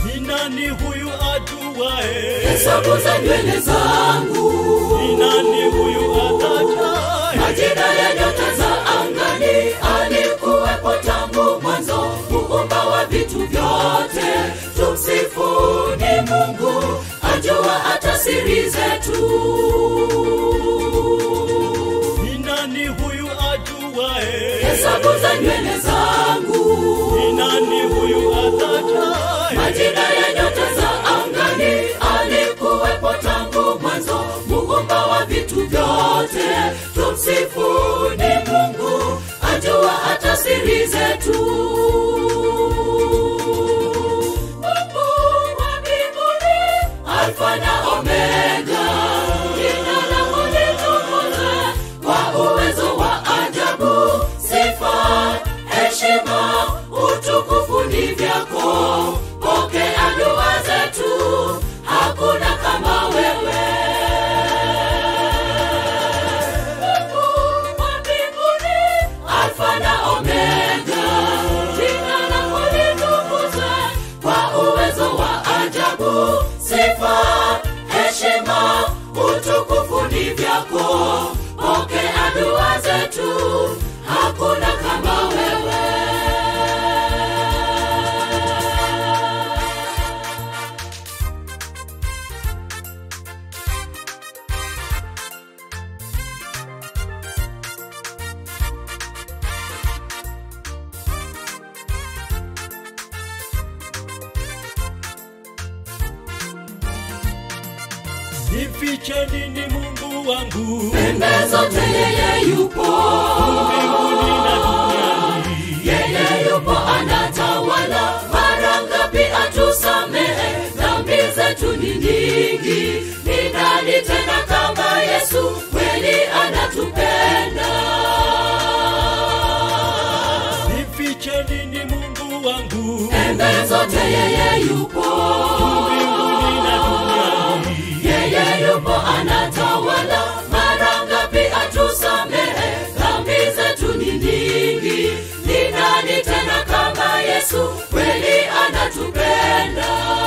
Ni nani huyu ajuae? hesabu za nywele zangu Ni nani huyu atajaye? majina ya nyota za angani alikuwepo tangu mwanzo muumba wa vitu vyote tumsifu ni mungu ajua hata siri zetu Ni nani huyu ajuae? hesabu za nywele zangu Ni nani huyu atajaye? majina ya nyota za angani alikuwepo tangu mwanzo muumba wa vitu vyote tumsifu ni mungu ajua hata siri zetu Mungu wa mbinguni, alfa na omega jina lako litukuzwe kwa uwezo wa ajabu sifa heshima utukufu ni vyako pokea dua zetu hakuna kama wewe Mungu wa mbinguni, alfa na omega jina lako litukuzwe kwa uwezo wa ajabu sifa heshima utukufu ni vyako pokea dua zetu hakuna kama wewe Nifiche nini Mungu wangu? pembe zote yeye yupo Mbinguni na duniani. yeye yupo anatawala mara ngapi atusamehe dhambi zetu ni nyingi ni nani tena kama yesu kweli anatupenda Nifiche nini Mungu wangu? pembe zote yeye yupo Mbinguni na duniani. yeye yupo anatawala mara ngapi atusamehe dhambi zetu ni nyingi ni nani tena kama yesu kweli anatupenda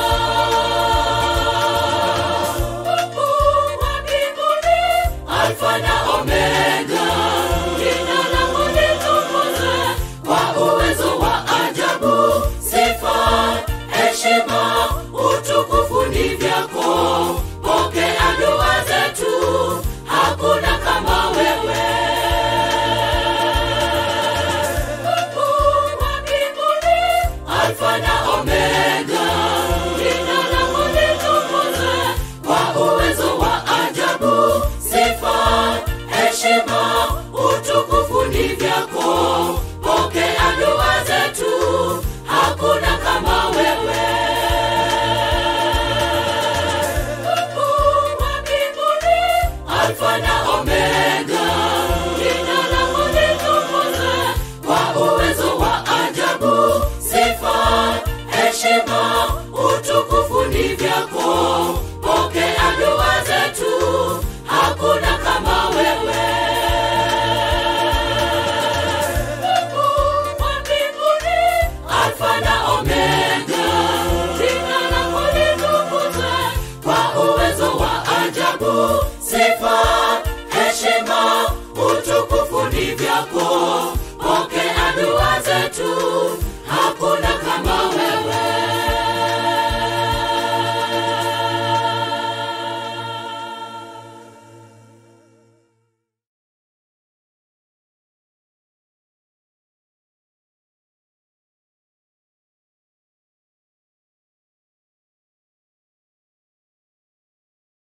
Mungu wa mbinguni, alfa na omega jina lako litukuzwe kwa uwezo wa ajabu sifa heshima utukufu ni vyako pokea dua zetu hakuna kama wewe Mungu wa mbinguni, alfa na omega jina lako litukuzwe kwa uwezo wa ajabu sifa heshima utukufu ni vyako pokea dua zetu hakuna kama wewe Mungu wa mbinguni, alfa na omega jina lako litukuzwe kwa uwezo wa ajabu sifa heshima utukufu ni vyako pokea dua zetu hakuna kama wewe Mungu wa mbinguni, alfa na omega jina lako litukuzwe kwa uwezo wa ajabu